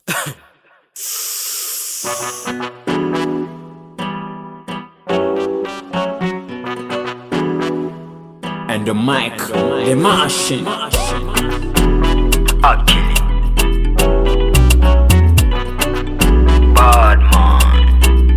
And the mic, the machine. Akili Badman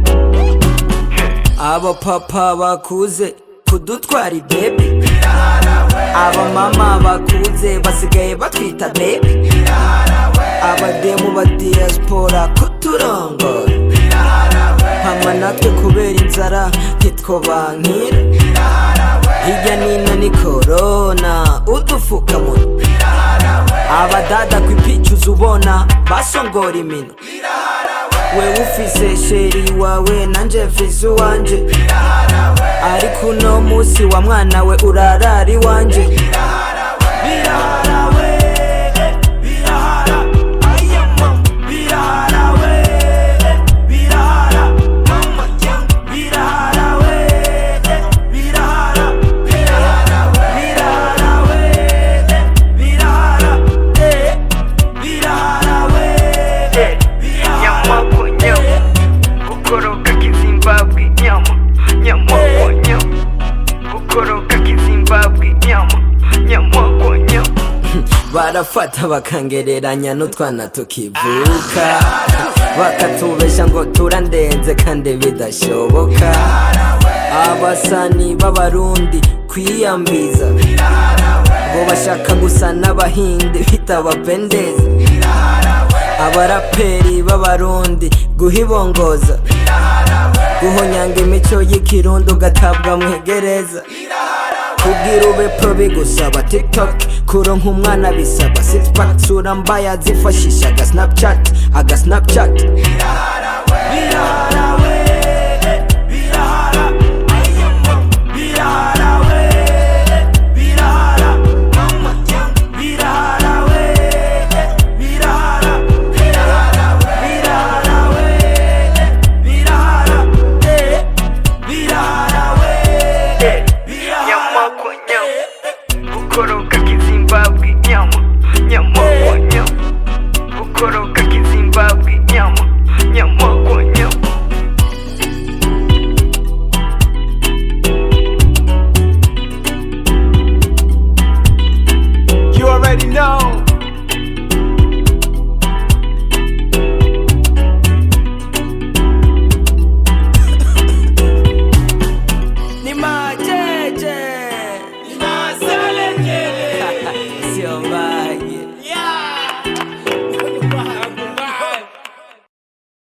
abapapa bakuze kudutwara ibebe abamama bakuze basigaye batwita bebe abademu ba diaspora kuturongora hama natwe kubera inzara ntitwobankira hirya nino ni korona udufukamunwa abadada kwipicuza ubona basongora imino we ufise sheri wawe nanje mfise uwanje ariko uno musi wa mwana we urarara iwanje birahara we birahara aya mama birahara we birahara mama birahara we birahara birahara birahara we birahara eh, birahara we Nyamako nyama Kukoroka kizimbabwe nyama Nyamako nyama Kukoroka kizimbabwe nyama Nyamako nyama barafata bakangereranya n'utwana tukivuka bakatubesha ngo turandenze kandi bidashoboka abasani b'abarundi kwiyambiza ngo bashaka gusa n'abahindi bitabapendeza abaraperi b'abarundi guhibongoza guhonyanga imico y'ikirundi ugatabwa mu igereza kugira ube pro bigusaba tiktok kuronka umwana bisaba sixpack sura mbaya zifashisha aga snapchat aga snapchat birahara